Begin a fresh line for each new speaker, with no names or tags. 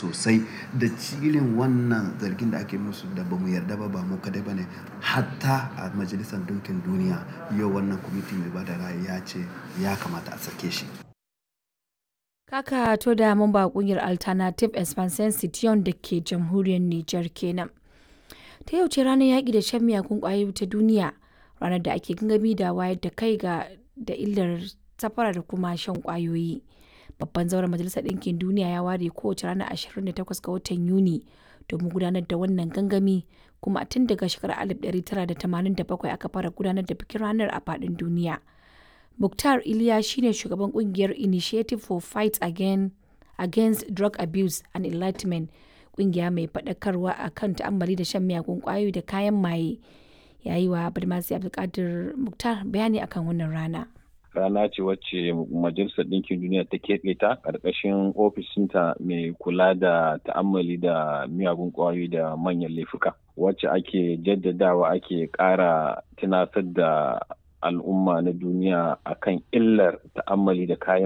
sosai da cilin wannan zargin da ake musu da ba mu yarda ba ba mu kaɗai ba ne. Hatta a Majalisar Ɗinkin Duniya yau wannan kwamiti mai bada ra'ayi ya ce ya kamata a sake shi.
Kaka to da mamba kungiyar Alternative Expansion Citiyon da ke jamhuriyar Nijar kenan. Ta yau ce ranar yaƙi da shan miyagun ƙwayoyi ta duniya, ranar da ake gangami da wayar da kai ga da illar safara da kuma shan ƙwayoyi. Babban zauren Majalisar Ɗinkin Duniya ya ware kowace ranar 28 ga watan Yuni domin gudanar da wannan gangami kuma tun daga shekarar 1987 aka fara gudanar da bikin ranar a faɗin duniya. Mukhtar Iliya shine shugaban kungiyar Initiative for Fight Again, Against Drug Abuse and Enlightenment, kungiya mai faɗakarwa a kan ta'ammali da shan miyagun ƙwayoyi da kayan maye. Ya yi wa Badmasi Abdulkadir Mukhtar bayani akan wannan rana.
rana ce wacce majalisar ɗinkin duniya ta keɓe ta ƙarƙashin ofishinta mai kula da ta'ammali da miyagun ƙwayoyi da manyan laifuka wacce ake jaddadawa ake ƙara tunasar da al'umma na duniya akan illar ta'ammali da kayan